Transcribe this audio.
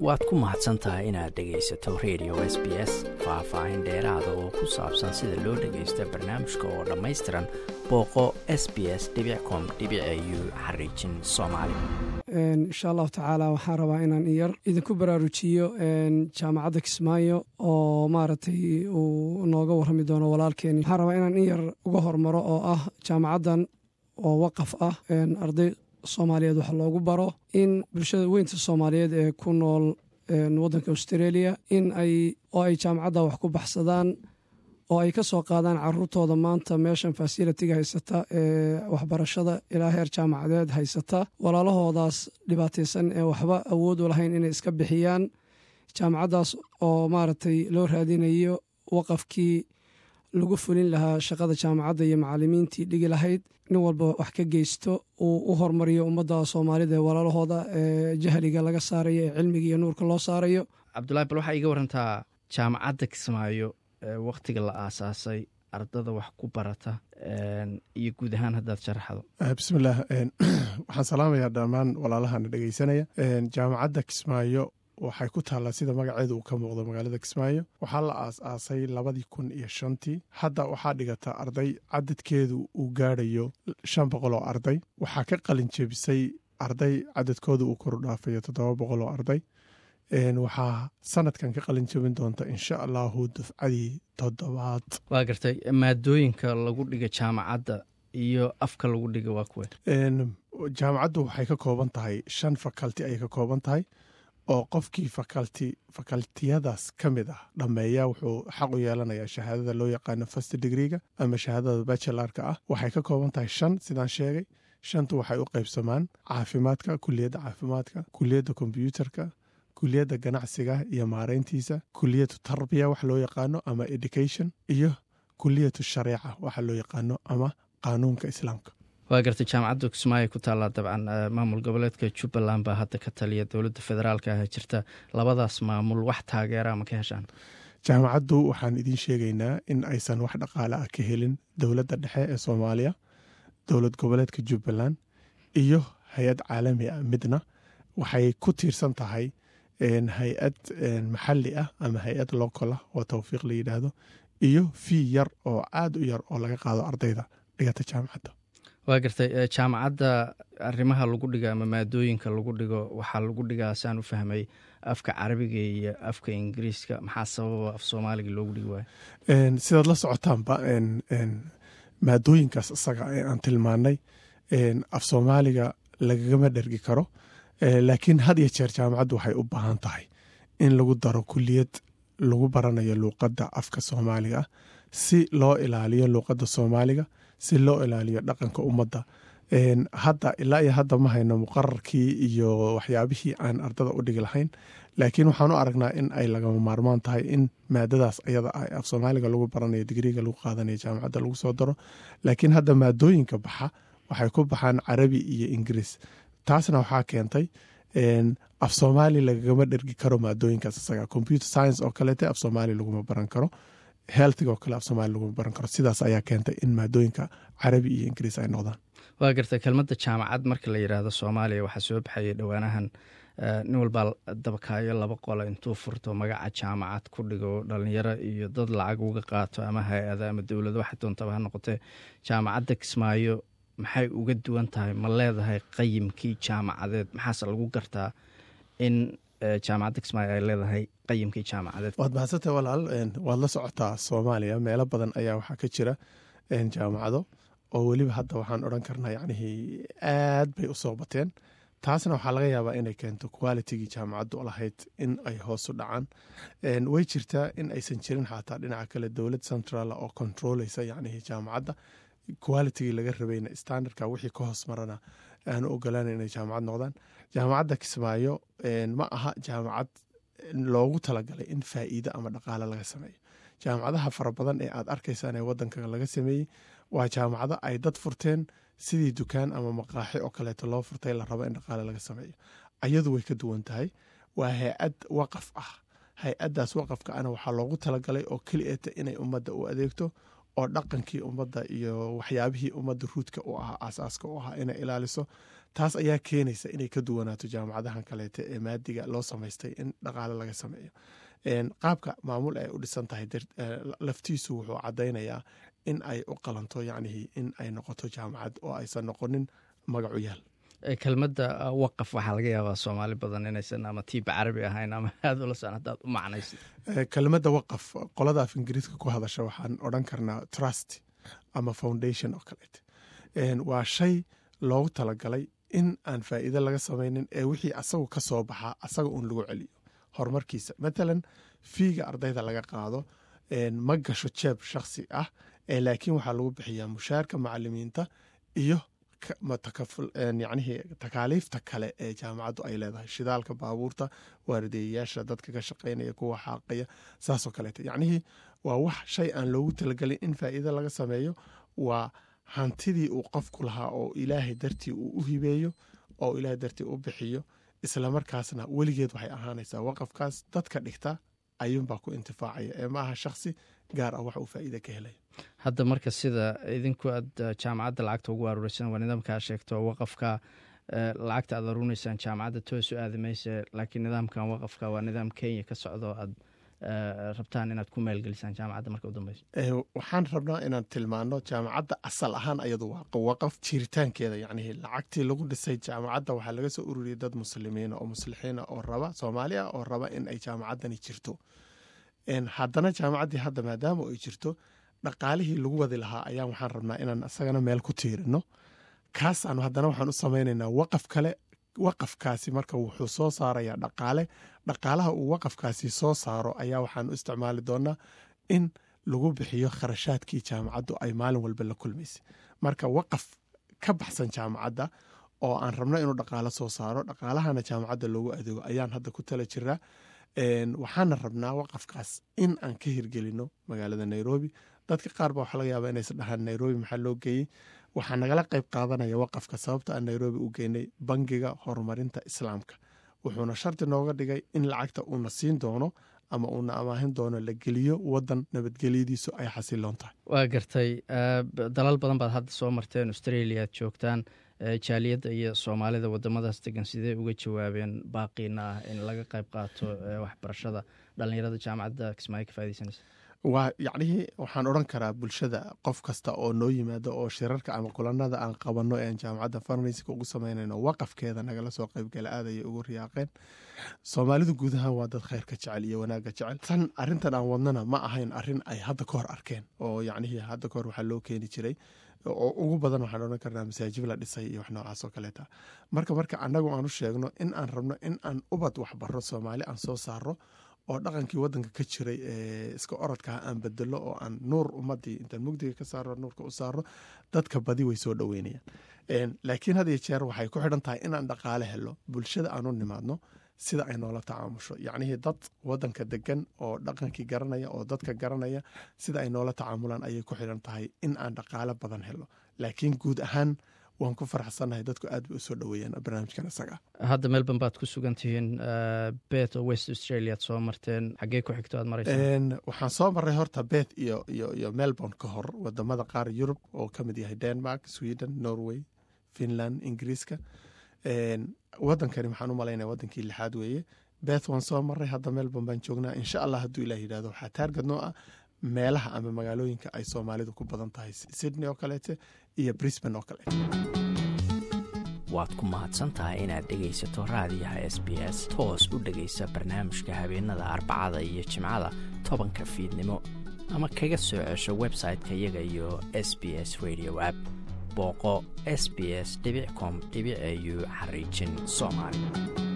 waad ku mahadsan tahay inaad dhegaysato radio s b s faah-faahin dheeraada oo ku saabsan sida loo dhagaysto barnaamijka oo dhammaystiran booqo s b s com u xariijin soomaali insha allahu tacaala waxaan rabaa inaan iyar idinku baraarujiyo jaamacadda kismaayo oo maaragtay uu nooga warrami doono walaalkeeni waxaan rabaa inaan in yar uga hormaro oo ah jaamacaddan oo waqaf ah arday soomaaliyeed wax loogu baro in bulshada weynta soomaaliyeed ee ku nool waddanka australia in ay oo ay jaamacadda wax ku baxsadaan oo ay ka soo qaadaan caruurtooda maanta meeshan fasilitiga haysata ee waxbarashada ilaa heer jaamacadeed haysata walaalahoodaas dhibaataysan ee waxba awood u lahayn inay iska bixiyaan jaamacaddaas oo maaragtay loo raadinayo waqafkii lagu fulin lahaa shaqada jaamacadda iyo macalimiintii dhigi lahayd nin walba wax ka geysto uu u hormariyo ummadda soomaalida ee walaalahooda ee jahliga laga saarayo ee cilmiga iyo nuurka loo saarayo cabdulahi bal waxaa iga warantaa jaamacadda kismaayo wakhtiga la aasaasay ardada wax ku barata iyo guud ahaan haddaad sharaxdo bismillaah waxaan salaamayaa dhammaan walaalahana dhegeysanaya jaamacadda kismaayo waxay ku taallaa sida magaceedu uu ka muuqdo magaalada kismaayo waxaa la aas-aasay labadii kun iyo shantii hadda waxaa dhigata arday cadadkeedu uu gaadhayo shan boqol oo arday waxaa ka qalin jebisay arday cadadkooda uu koru dhaafayo toddoba boqol oo arday waxaa sanadkan ka qalin jebin doonta insha allahu dufcadii toddobaad waa gartay maadooyinka lagu dhiga jaamacadda iyo afka lagu dhiga waa kuwe jaamacaddu waxay ka kooban tahay shan fakalti ayay ka kooban tahay oo qofkii fakalti fakaltiyadaas ka mid ah dhammeeya wuxuu xaq u yeelanayaa shahaadada loo yaqaano fast degreega ama shahaadada bachelarka ah waxay ka kooban tahay shan sidaan sheegay shantu waxay u qaybsamaan caafimaadka kuliyadda caafimaadka kuliyadda kombyuutarka kuliyadda ganacsiga iyo maareyntiisa kuliyatu tarbiya wax loo yaqaano ama education iyo kuliyatu shareeca waxa loo yaqaano ama qaanuunka islaamka waa gartay jaamacadda kismaayo ku taallaa dabcan maamul goboleedka jubbaland baa hadda ka taliya dowladda federaalka ah jirta labadaas maamul wax taageera ma ka heshaan jaamacaddu waxaan idiin sheegaynaa in aysan wax dhaqaale ah ka helin dowladda dhexe ee soomaaliya dowlad goboleedka jubbaland iyo hay-ad caalami ah midna waxay ku tiirsan tahay hay-ad maxalli ah ama hay-ad local ah oo towfiiq la yidhaahdo iyo fii yar oo aad u yar oo laga qaado ardayda dhigata jaamacadda waa gartay jaamacadda arrimaha lagu dhigo ama maadooyinka lagu dhigo waxaa lagu dhigaa saan u fahmay afka carabiga iyo afka ingiriiska maxaa sababa af soomaaliga loogu dhigi waayo sidaad la socotaanba maadooyinkaas isaga ee aan tilmaanay af soomaaliga lagagama dhergi karo laakiin had iyo jeer jaamacaddu waxay u baahan tahay in lagu daro kuliyad lagu baranayo luuqadda afka soomaaliga ah si loo ilaaliyo luuqadda soomaaliga si loo ilaaliyo dhaqanka ummadda hadda ilaa iyo hadda ma hayno muqararkii iyo waxyaabihii aan ardada u dhigi lahayn laakiin waxaan u aragnaa in ay lagama maarmaan tahay in maadadaas ayada ah af soomaaliga lagu baranayo digriga lagu qaadanayo jaamacadda lagu soo daro laakiin hadda maadooyinka baxa waxay ku baxaan carabi iyo ingiriis taasna waxaa keentay af soomaali lagagama dhergi karo maadooyinkaas isaga computer science oo kaleete af soomaali laguma baran karo healthiga oo kale af soomaali laguma baran karo sidaas ayaa keentay in maadooyinka carabi iyo ingiriis ay noqdaan waa gartay kelmadda jaamacad marka la yidhaahdo soomaaliya waxaa soo baxayay dhowaanahan nin walbaa dabakaayo laba qole intuu furto magaca jaamacad ku dhigo dhalinyaro iyo dad lacag uga qaato ama hay-ada ama dowlado waxay doontaba ha noqotee jaamacadda kismaayo maxay uga duwan tahay ma leedahay qayimkii jaamacadeed maxaase lagu gartaa in jaamacadda kismaayo ay leedahay qayimkii jaamacadeed waad mahadsantahay walaal waad la socotaa soomaaliya meelo badan ayaa waxaa ka jira jaamacado oo weliba hadda waxaan odhan karnaa yacnihii aad bay u soo bateen taasna waxaa laga yaabaa inay keento qualitigii jaamacaddu lahayd in ay hoosu dhacaan way jirtaa in aysan jirin xataa dhinaca kale dowlad central oo controleysa yacnihii jaamacadda qualitigii laga rabayna standardka wixii ka hoos marana aanu ogolaana inay jaamacad noqdaan jaamacadda kismaayo ma aha jaamacad loogu talagalay in faa'iido ama dhaqaale laga sameeyo jaamacadaha fara badan ee aad arkaysaan ee wadanka laga sameeyey waa jaamacado ay dad furteen sidii dukaan ama maqaaxi oo kaleeto loo furtay la rabo in dhaqaale laga sameeyo ayadu way ka duwan tahay waa hay-ad waqaf ah hay-addaas waqafka ana waxaa loogu talagalay oo kelieta inay ummadda u adeegto oo dhaqankii ummadda iyo waxyaabihii ummadda ruudka u ahaa aasaaska u ahaa inay ilaaliso taas ayaa keenaysa inay ka duwanaato jaamacadahan kaleete ee maadiga loo samaystay in dhaqaale laga sameeyo qaabka maamul ay u dhisan tahay laftiisu wuxuu caddaynayaa in ay u qalanto yacnihii in ay noqoto jaamacad oo aysan noqonin magacu yaal kelmadda waqaf waxaa laga yaabaa soomaali badan inaysan ama tiiba carabi ahayn ama aada ula san hadaad u macnaysid kelmadda waqaf qolada af ingiriiska ku hadasha waxaan odhan karnaa trust ama foundation oo kaleete waa shay loogu talagalay in aan faa'iide laga samaynin ee wixii asagu ka soo baxaa asaga uun lagu celiyo horumarkiisa matalan fiiga ardayda laga qaado ma gasho jeeb shakhsi ah laakiin waxaa lagu bixiyaa mushaarka macalimiinta iyo yacnihii takaaliifta kale ee jaamacaddu ay leedahay shidaalka baabuurta waarideeyayaasha dadka ka shaqaynaya kuwa xaaqaya saasoo kaleeta yacnihii waa wax shay aan loogu talagelin in faa'iide laga sameeyo waa hantidii uu qofku lahaa oo ilaahay dartii uu u hibeeyo oo ilaahay dartii u bixiyo islamarkaasna weligeed waxay ahaanaysaa waqafkaas dadka dhigta ayuunbaa ku intifaacaya ee ma aha shakhsi gaar ah wax uu faa'iide ka helaya hadda marka sida idinku aad jaamacadda lacagta ugu aruureysaan waa nidaamkaa sheegto waqafka lacagta aad aruuneysaan jaamacadda toos u aadi mayse laakiin nidaamkan waqafka waa nidaam kenya ka socdo aad rabtaan inaad ku maalgelisaan jaamacadda marka u dambeysa waxaan rabnaa inaan tilmaano jaamacadda asal ahaan ayadu waa waqaf jiritaankeeda yacnihii lacagtii lagu dhisay jaamacadda waxaa laga soo ururiyey dad muslimiina oo muslixiina oo raba soomaaliya oo raba in ay jaamacaddani jirto haddana jaamacaddii hadda maadaama ay jirto dhaqaalihii lagu wadi lahaa ayaa waxaan rabnaa inaan isagana meel ku tiirino kaasaanu haddana waxaan u samaynaynaa waqaf kale waqafkaasi marka wuxuu soo saarayaa dhaqaale dhaqaalaha uu waqafkaasi soo saaro ayaa waxaan u isticmaali doonaa in lagu bixiyo kharashaadkii jaamacaddu ay maalin walba la kulmaysay marka waqaf ka baxsan jaamacadda oo aan rabno inuu dhaqaalo soo saaro dhaqaalahana jaamacadda loogu adeego ayaan hadda ku tala jiraa waxaana rabnaa waqafkaas in aan ka hirgelino magaalada nairobi dadka qaar ba waxaa laga yaaba inaysa dhahaan nairobi maxaa loo geeyey waxaa nagala qayb qaadanaya waqafka sababta aan nairobi u geynay bangiga horumarinta islaamka wuxuuna shardi nooga dhigay in lacagta uuna siin doono ama uuna amaahin doono la geliyo wadan nabadgelyadiisu ay xasiloon tahay waa gartay dalal badan baad hadda soo marteen australia ad joogtaan jaaliyadda iyo soomaalida wadamadaas degan sidee uga jawaabeen baaqiina ah in laga qayb qaato waxbarashada dhalinyarada jaamacadda kismaayo ka faideysanaysa waa yacnihii waxaan odhan karaa bulshada qof kasta oo noo yimaado oo shirarka ama kulanada aan qabanno ee aan jaamacadda farnayska ugu samaynayno waqafkeeda nagala soo qaybgala aadaya ugu riyaaqeen soomaalidu guud ahaan waa dad khayrka jecel iyo wanaagga jecel tan arrintan aan wadnana ma ahayn arrin ay hadda ka hor arkeen oo yacnihii hadda ka hor waxaa loo keeni jiray oo ugu badan waxaan odhan karnaa masaajib la dhisay iyo wax noocaas oo kaleeta marka marka annagu aan u sheegno in aan rabno in aan ubad waxbarro soomaali aan soo saaro oo dhaqankii wadanka ka jiray ee iska orodkaa aan bedelo oo aan nuur ummadii intaan mugdiga ka saaro nuurka u saaro dadka badi way soo dhoweynayaan laakiin had iyo jeer waxay ku xidhan tahay inaan dhaqaale helo bulshada aan u nimaadno sida ay noola tacaamusho yacnihii dad wadanka degan oo dhaqankii garanaya oo dadka garanaya sida ay noola tacaamulaan ayay ku xidhan tahay in aan dhaqaale badan helo laakiin guud ahaan waan ku faraxsannahay dadku aad bay usoo dhoweeyaan barnaamijkan isaga hadda melbourne baad ku sugan tihiin bet oo west australia ad soo marteen xaggee ku xigto aad maraysaan waxaan soo marray horta bet iyo iyo iyo melbourne ka hor wadamada qaar yurub oo ka mid yahay denmark sweden norway finland ingiriiska wadankani waxaan u malaynaya wadankii lixaad weeye beth waan soo maray hadda melbourne baan joognaa insha allah hadduu ilah yidhahdo waxaa taargad noo ah meelaha ama magaalooyinka ay soomaalidu ku badan tahay sydney oo kaleete iyo brisban oo kaleete waad ku mahadsantahay inaad dhegaysato raadiyaha s b s toos u dhegaysa barnaamijka habeenada arbacada iyo jimcada tobanka fiidnimo ama kaga soo cesho website-ka iyaga iyo s b s radio app booqo s b s com au xariijin soomaali